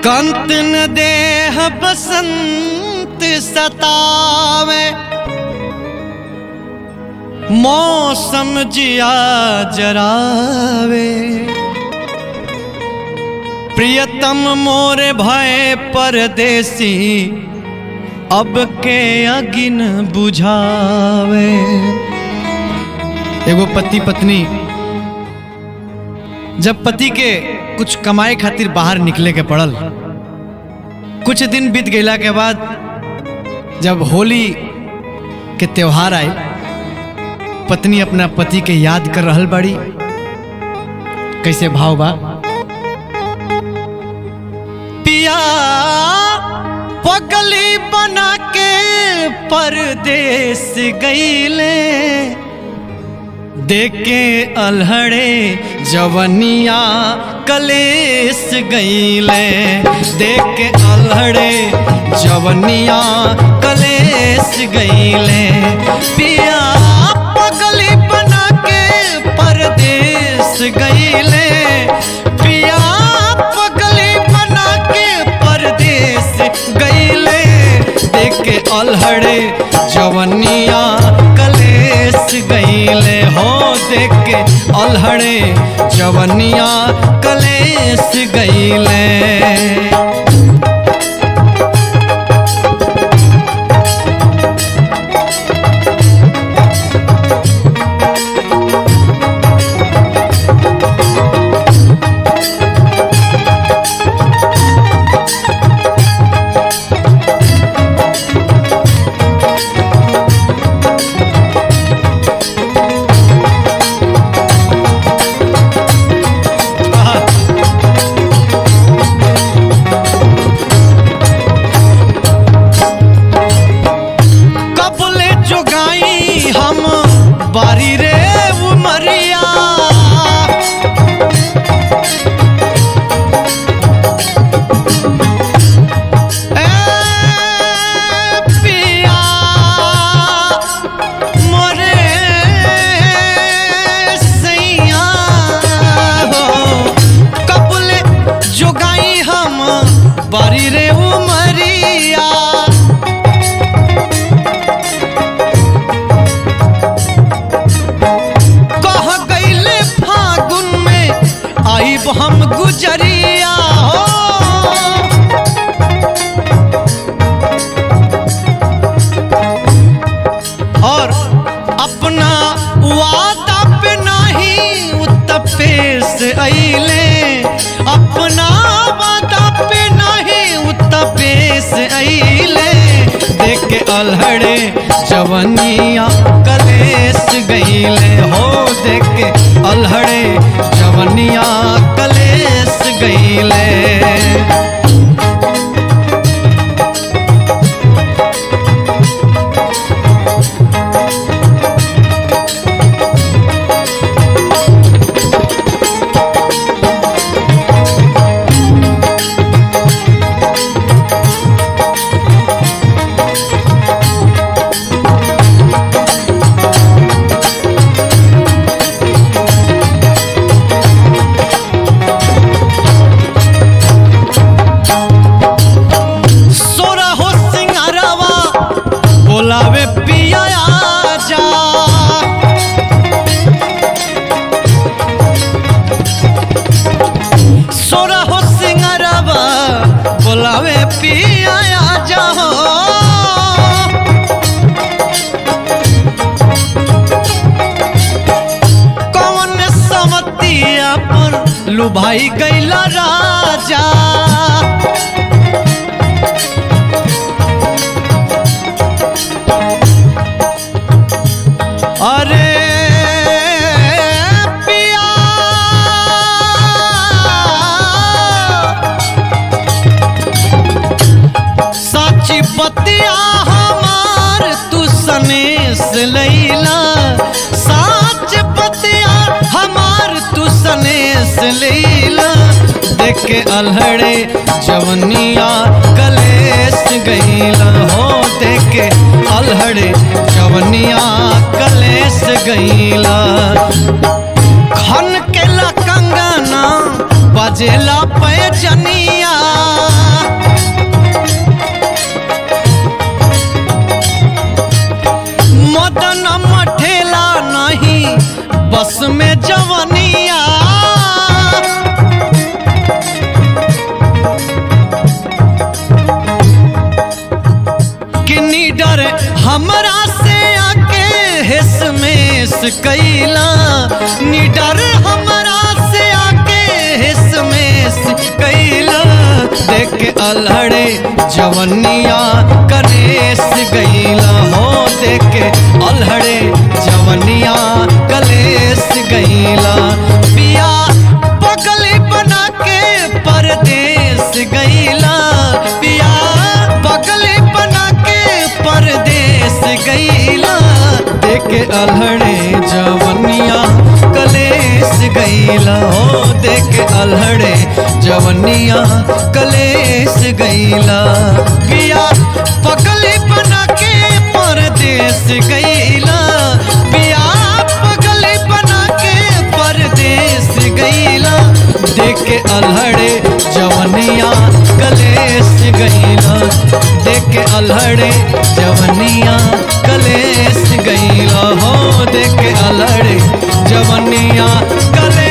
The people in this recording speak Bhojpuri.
कंत न देह बसंत सतावे मौसम जिया जरावे प्रियतम मोरे भय परदेसी अब के अगिन बुझावे एगो पति पत्नी जब पति के कुछ कमाए खातिर बाहर निकले के पड़ल कुछ दिन बीत गईला के बाद जब होली के त्योहार आए पत्नी अपना पति के याद कर रहल बाड़ी कैसे भाव बा पिया पगली बना के परदेश गईले देखे अलहड़े जवनिया कलेस गईले देखे अलहड़े जवनिया कलेस गईले पिया पगली बना के परदेश गईले पिया पगली बना के परदेश गईले देखे अलहड़े जवनिया कलेस गईले हो देखे अलहड़े जवनिया कलेस गईले कबले जोगाई हम बारी रे उमरिया ए पिया मोरे सैया हो कबले जोगाई हम बारी रे उमरिया कह गईले फागुन में आईब हम गुजरिया हो और अपना वादा पे नहीं उत्तपेश अइले अपना वादा पे नहीं उत्तपेश अइले देख के अलहड़े जवनिया कलेस गईले हो देख के अलहड़े जवनिया कलेस गईले सोरा हो सिंगारवा बोलावे पिया जा सोरा हो सिंगारवा बोलावे पिया जा हो कौन समतिया पर लुभाई गईला राजा अरे पिया साची बतिया हमार तू सनेस लैला साच बतिया हमार तू सनेस लैला देख के अलहड़े जवनिया कलेस गईला हो देख के अलहड़े जवनिया कलेस गईला खन के ला कंगना बजेला पैजनिया कैला निडर हमरा से आके हिसमेस कैला देख के अलहड़े जवनिया कलेस गईला हो देख के अलहड़े जवनिया कलेस गईला पिया पगली बना के परदेस गईला पिया पगली बना के परदेस गईला देख के अलहड़े जवनिया कलेस गईला हो देख के अलहड़े जवनिया कलेस गईला पिया पगली बना के परदेस गईला पिया पगली बना के परदेस गईला देख के अलहड़े जवनिया कलेस गईला देख के अलहड़े जवनिया कलेस गईला हो देख के अलहड़े जवनिया कलेस